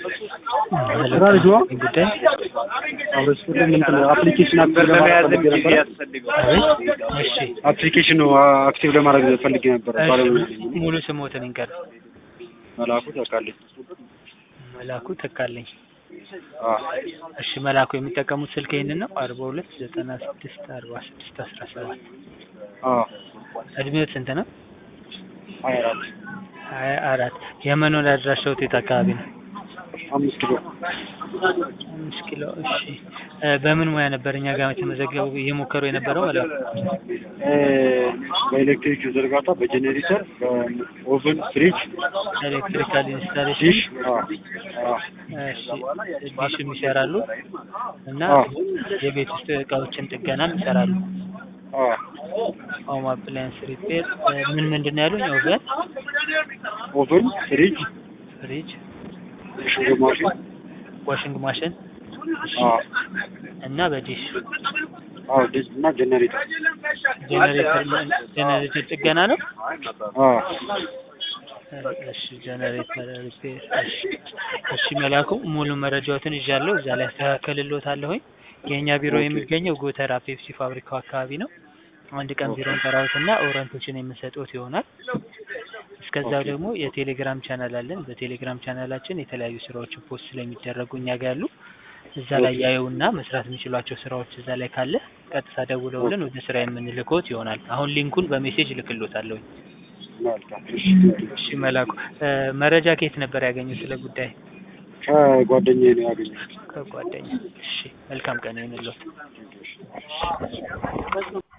ስራ ልጅ ነው ጉዳይ አብረስ ሁሉም እንትን አፕሊኬሽን አክቲቭ ለማድረግ ፈልጌ ነበር። እሺ አፕሊኬሽኑ አክቲቭ ለማድረግ ፈልጌ ነበር። ባለሙያ ነኝ እኔ። ሙሉ ስሞትን ይንገር። መላኩ ተካልኝ። መላኩ ተካልኝ። አዎ እሺ መላኩ የሚጠቀሙት ስልክ ይህንን ነው አርባ ሁለት ዘጠና ስድስት አርባ ስድስት አስራ ሰባት አዎ እድሜዎት ስንት ነው? ሀያ አራት ሀያ አራት የመኖሪያ አድራሻው የት አካባቢ ነው? አምስት ኪሎ አምስት ኪሎ እሺ እ በምን ሙያ ነበር እኛ ጋር የተመዘገቡ እየሞከሩ የነበረው መላኩ? እ በኤሌክትሪክ ዝርጋታ፣ በጄኔሬተር፣ በኦቨን፣ ፍሪጅ፣ ኤሌክትሪካል ኢንስታሌሽን ዲሽ አዎ አዎ እሺ ዲሽም ይሰራሉ እና አዎ የቤት ውስጥ እቃዎችን ጥገናም ይሰራሉ። አዎ ሆም አፕላያንስ ሪፔር ምን ምንድን ነው ያሉኝ? ኦቨን፣ ኦቨን፣ ፍሪጅ፣ ፍሪጅ፣ ሽንት ማሽን ዋሽንግ ማሽን አዎ እና በዲሽ አዎ ዲሽ እና ጄኔሬተር ጄኔሬተር ጄኔሬተር ጥገና ነው። አዎ እሺ ጄኔሬተር ሪፔር እሺ እሺ መላኩ ሙሉ መረጃዎትን ይዣለሁ እዛ ላይ አስተካከልልዎታለሁኝ። የእኛ ቢሮ የሚገኘው ጎተራ ፔፕሲ ፋብሪካው አካባቢ ነው። አንድ ቀን ቢሮ እንጠራዎትና ኦሪንቴሽን የምንሰጥዎት ይሆናል። እስከዛው ደግሞ የቴሌግራም ቻናል አለን። በቴሌግራም ቻናላችን የተለያዩ ስራዎችን ፖስት ስለሚደረጉ እኛ ጋር ያሉ እዛ ላይ ያዩና መስራት የሚችሏቸው ስራዎች እዛ ላይ ካለ ቀጥታ ደውለውልን ወደ ስራ የምንልክዎት ይሆናል። አሁን ሊንኩን በሜሴጅ እልክልዎታለሁኝ። መልካም እሺ እሺ መላኩ እ መረጃ ከየት ነበር ያገኙት ስለ ጉዳይ? ከጓደኛዬ ነው ያገኘሁት። ከጓደኛ። እሺ መልካም ቀን ይሁንልዎት።